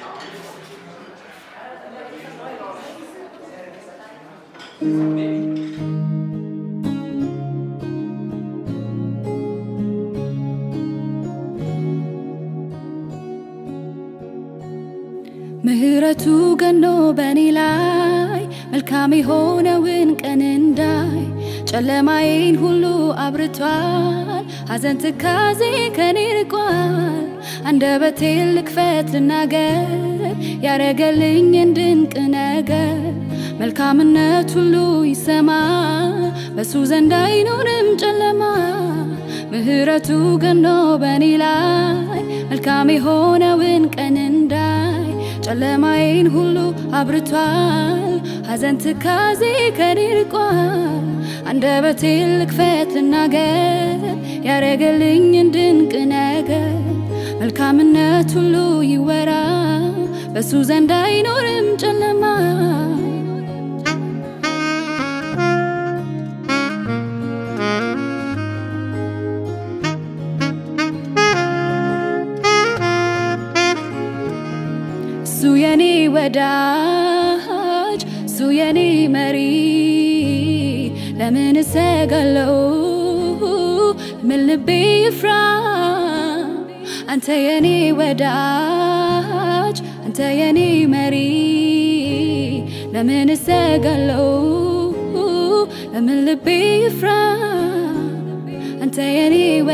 ምህረቱ ገኖ በእኔ ላይ መልካም የሆነውን ቀን እንዳይ ጨለማዬን ሁሉ አብርቷል። ሐዘን ትካዜ ከኔ ርቋል። አንደበቴን ልክፈት ልናገር ያረገልኝን ድንቅ ነገር መልካምነት ሁሉ ይሰማ በሱ ዘንድ አይኖርም ጨለማ ምህረቱ ገኖ በእኔ ላይ መልካም የሆነውን ቀን እንዳይ ጨለማዬን ሁሉ አብርቷል። ሐዘን ትካዜ ከኔ ርቋል። አንደበቴን ልክፈት ልናገር ያረገልኝን ድንቅ ነገር መልካምነት ሁሉ ይወራ በሱ ዘንድ አይኖርም ጨለማ እሱ የኔ ወዳጅ እሱ የኔ መሪ ለምን እሰጋለው ምን ልቤ ይፍራ አንተ የኔ ወዳጅ አንተ የኔ መሪ ለምን እሰጋለው ለምን ልቤ ይፍራ አንተ የኔ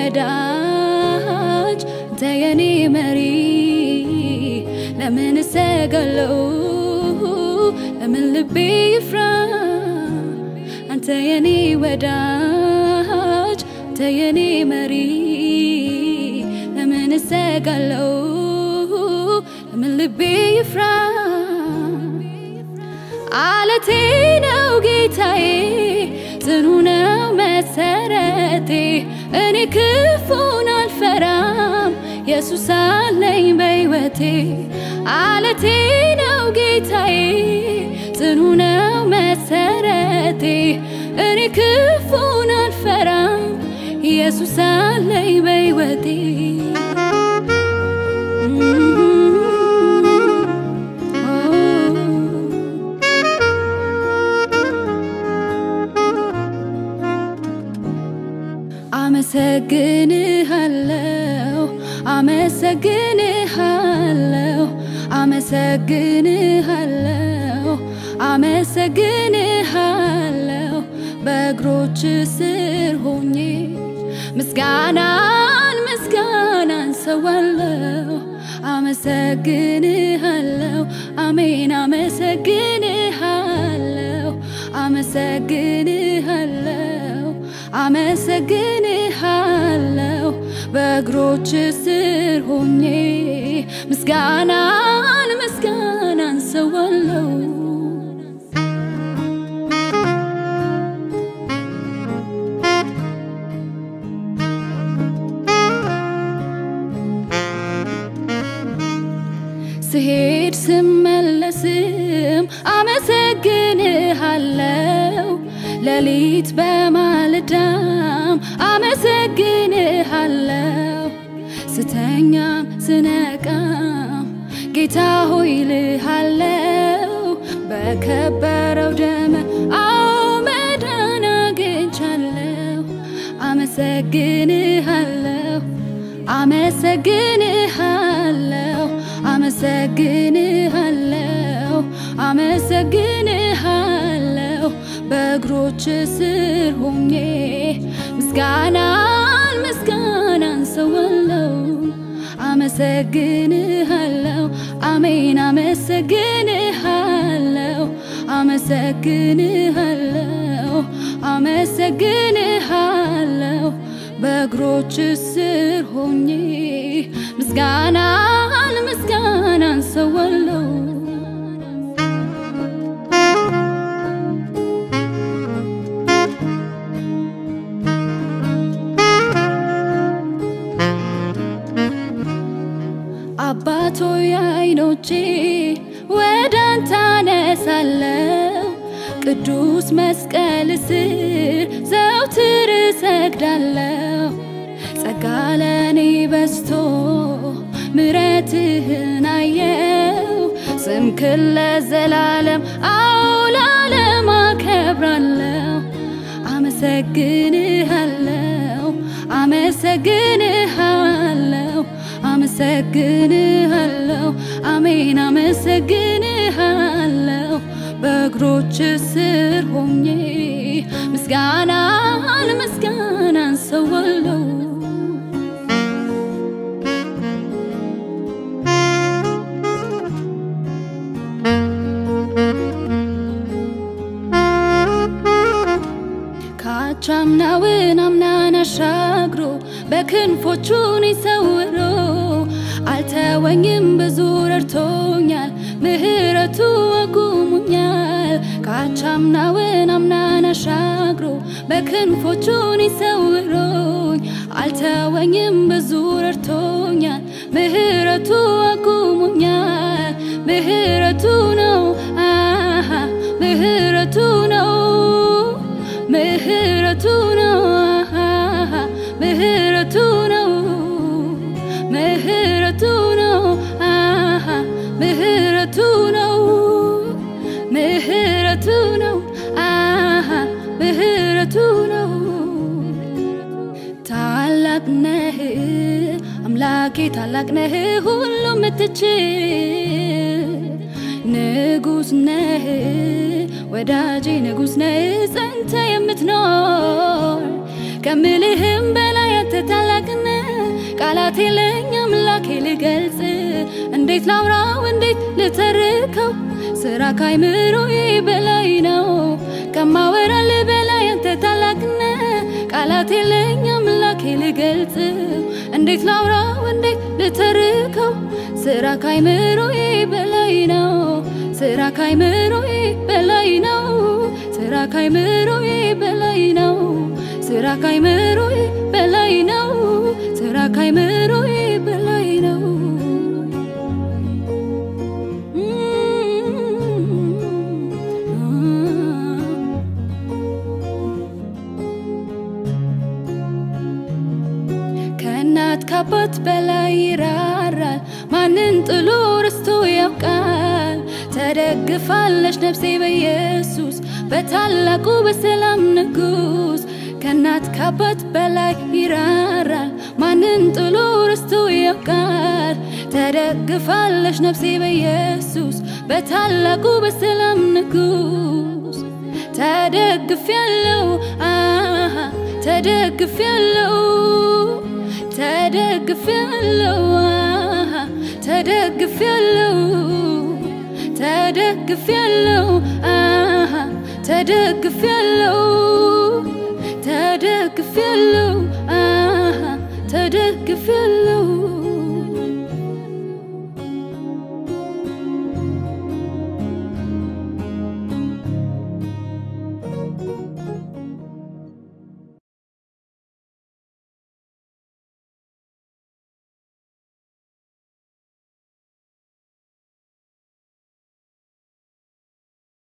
ወዳጅ አንተ የኔ መሪ ለምን እሰጋለው ለምን ልቤ ይፍራ አንተ የኔ ወዳጅ አንተ የኔ መሪ ለምን እሰጋለው ለምን ልቤ ይፍራ አለቴ ነው ጌታዬ ጽኑ ነው መሰረቴ እኔ ክፉን አልፈራም ኢየሱስ አለኝ በሕይወቴ አለቴ ነው ጌታዬ ጽኑ ነው መሰረቴ እኔ ክፉን አልፈራም ኢየሱስ አለኝ በሕይወቴ አመሰግንሃለሁ አመሰግንሃለሁ አመሰግንሃለሁ አመሰግንሃለሁ በእግሮች ስር ሆኜ ምስጋናን ምስጋናን ሰዋለሁ አመሰግንሃለሁ አሜን አመሰግንሃለሁ አመሰግንሃለሁ አመሰግንሃለሁ በእግሮች ስር ሆኜ ምስጋናን ምስጋናን ሰዋለሁ ስሄድ ስመለስም አመሰግንሃለሁ ሌሊት በማለዳም አመሰግንሃለሁ ስተኛም ስነቃም ጌታ ሆይ ልሃለው በከበረው ደም አዎ መዳን አግኝቻለሁ አመሰግንሃለሁ አመሰግንሃለሁ አመሰግንሃለሁ አመሰግንሃለሁ በእግሮች ስር ሆኜ ምስጋናን ምስጋናን ሰዋለሁ አመሰግንሃለሁ አሜን አመሰግንሃለሁ አመሰግንሃለሁ አመሰግንሃለሁ በእግሮች ስር ሆኜ ምስጋናን ምስጋናን ሰዋለሁ አባቶ የአይኖቼ ወደ አንተ አነሳለሁ ቅዱስ መስቀል ስር ዘውትር እሰግዳለሁ ጸጋ ለኔ በዝቶ ምረትህን አየው ስምክን ለዘላለም አው ለዓለም አከብራለሁ። አመሰግንሃለሁ አመሰግንሃለሁ አመሰግንሃለሁ አሜን አመሰግንሃለሁ በእግሮች ስር ሆኜ ምስጋናን ምስጋናን ሰዋለሁ ካቻምናውን አምናን አሻግሮ በክንፎቹን ይሰውሮ አልተወኝም ብዙ ረድቶኛል ምህረቱ አቁሙኛል ካቻምናውን አምናን አሻግሮ በክንፎቹን ይሰውሮኝ አልተወኝም ብዙ ረድቶኛል ምህረቱ አቁሙኛል ምህረቱ ነው አሃ ምህረቱ ነው ምህረቱ ነው አሃ ምህረቱ ነው ምህረቱ ነው አሃ ምህረቱ ነው ምህረቱ ነው አሃ ምህረቱ ነው ታላቅ ነህ አምላኬ ታላቅ ነህ ሁሉ ምትችል ንጉስ ነህ ወዳጄ ንጉስ ነህ ጸንተ የምትኖር ከምልህም በላይ አንተ ታላቅ ነህ ቃላት የለኝ አምላኬ ልገልጽ እንዴት ላውራው እንዴት ልተርከው ስራ ካይምሮዬ በላይ ነው ከማወራል በላይ አንተ ታላቅ ነህ ቃላት የለኝ አምላኬ ልገልጽ እንዴት ላውራው እንዴት ልተርከው ስራ ካይምሮዬ በላይ ነው ስራ ካይምሮዬ በላይ ነው ስራ ካይምሮዬ በላይ ነው ስራ ካይምሮዬ በላይ ነው ስራ ካይምሮዬ በላይ ነው ከእናት ከአባት በላይ ይራራል ማንን ጥሎ ርስቶ ያውቃል ተደግፋለች ነፍሴ በኢየሱስ በታላቁ በሰላም ንጉስ ከእናት ከአባት በላይ ይራራል ማንን ጥሎ ርስቶ ያውቃል ተደግፋለች ነፍሴ በኢየሱስ በታላቁ በሰላም ንጉስ ተደግፍ ያለው አሃ ተደግፍ ያለው ተደግፍ ያለው አሃ ተደግፍ ያለው ተደግፍ ያለው አሃ ተደግፍ ያለው ተደግፍ ያለው አሃ ተደግፍ ያለው